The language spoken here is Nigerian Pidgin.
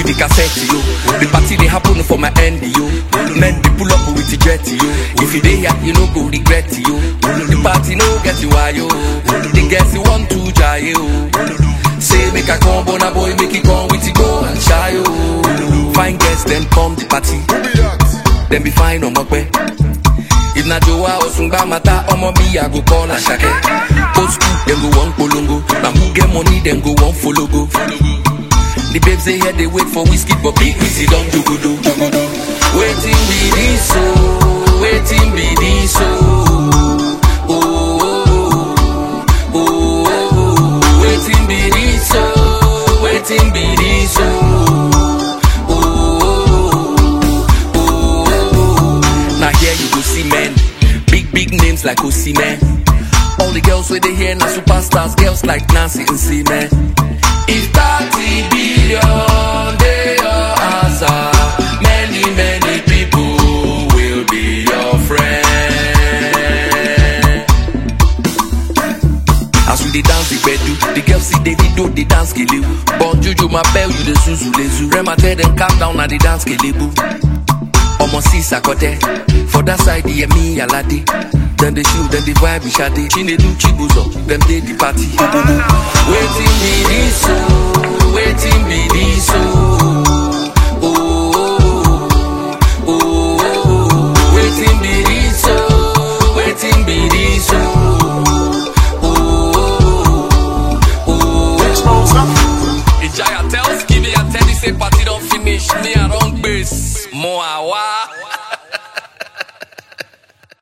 the cassette, yo. The party they happen for my end, yo. Men they pull up with the jet, yo. If you dey here, you no go regret, yo. The party no get you why, yo. The girls you want to try, yo. Say make a come, bona boy, make it come with it, go and shy, yo. Fine girls then come the party. Then be fine on my way. If na Joa or Sungba Mata, omo me, I go call a shake. Old school, then go one polongo. Now who get money, then go one follow go. The babes they here, they wait for whiskey, but big busy don't do good. Waiting be this so, waiting be this so. Oh, oh, oh, oh, oh. waiting be this so, waiting be this so. Oh, oh, oh, oh. Now here you go see men, big big names like man. All the girls where they here now superstars, girls like Nancy and C man. If 30 billion they your answer, many many people will be your friend. As we dey dance the bedu, the girls see Davido they dance kelebu. Bon Juju my bell you the zuzu lezu. Rema tell them calm down na the dance kelebu. Omo see sakote For that side yeah me alade Then they shoot then they vibe with Shade Chinedu Chibuzo Them dey the party Waiting be this so Waiting be this so Oh, oh, oh, oh. Waiting be this so Waiting be this so Oh, oh, oh. Ijaya tells Give me a tell you say party don't finish Me I don't base More awa